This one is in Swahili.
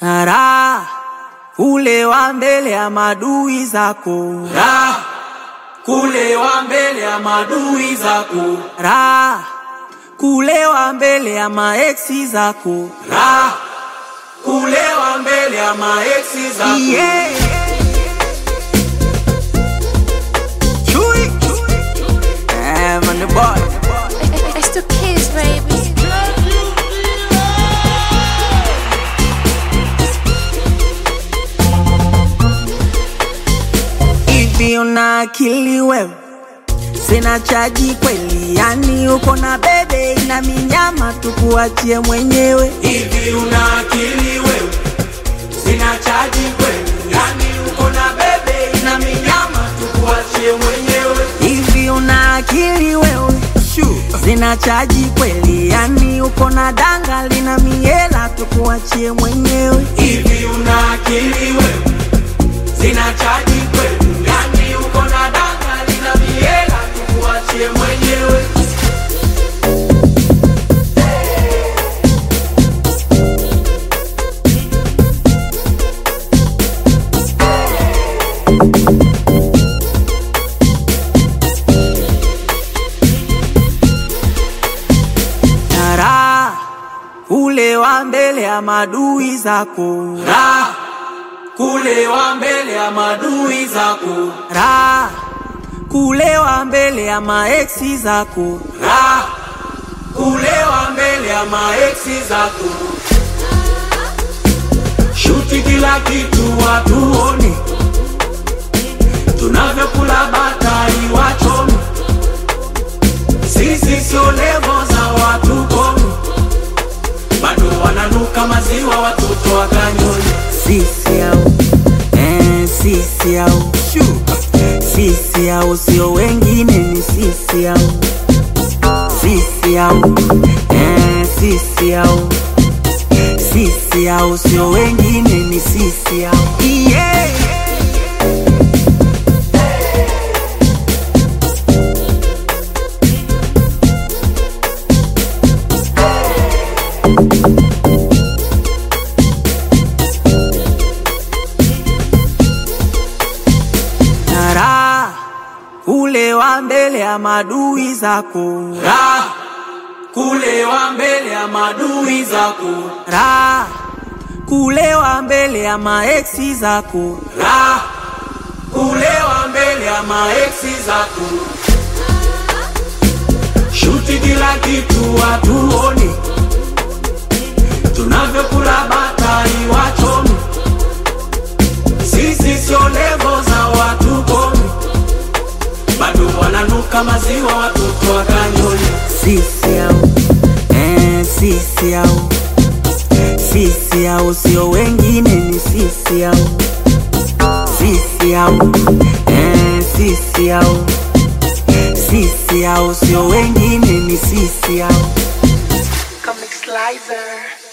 Raha kulewa mbele ya madui zako, Raha kulewa mbele ya madui zako, raha kulewa mbele ya maeksi zako. Raha kulewa mbele ya maeksi zako. Yeah. Chui. Eh, man, the boy. It's the kids, baby. Hivi una akili wewe? Sina chaji kweli, yani uko na bebe ina minyama, tukuachie mwenyewe. Hivi una akili wewe? Sina chaji kweli, yani uko na bebe ina minyama, tukuachie mwenyewe. Hivi una akili wewe? Sina chaji kweli, yani uko na danga lina miela, tukuachie mwenyewe. Hivi una akili wewe? Sina chaji kweli, yani uko na danga lina miela, tukuachie mwenyewe. Raha kulewa mbele ya madui zako, Raha kulewa mbele ya madui zako, raha kulewa mbele ya maeksi zako. Raha kulewa mbele ya maeksi zako. Shuti kila kitu watuone, tunavyokula batai wachome. Sisi sio levo za watu komi, bado wananuka maziwa watoto wakanyoni. Sisi au eh, sisi au sisi au sio wengine, ni sisi au sisi au eh, sisi au sisi au sio wengine, ni sisi au yeah. Na raha kulewa mbele ya madui zako, Raha kulewa mbele ya madui zako, raha kulewa mbele ya maeksi zako. Raha kulewa mbele ya maeksi zako. Shuti kila kitu watuone, tunavyokula batai wachome. Sisi sio levo za watu komi, bado wananuka maziwa watoto wakanyoni. Sisi au eh, sisi au sisi au sio wengine, ni sisi au sisi au eh, sisi au sisi au sio wengine, ni sisi au Comic Slicer.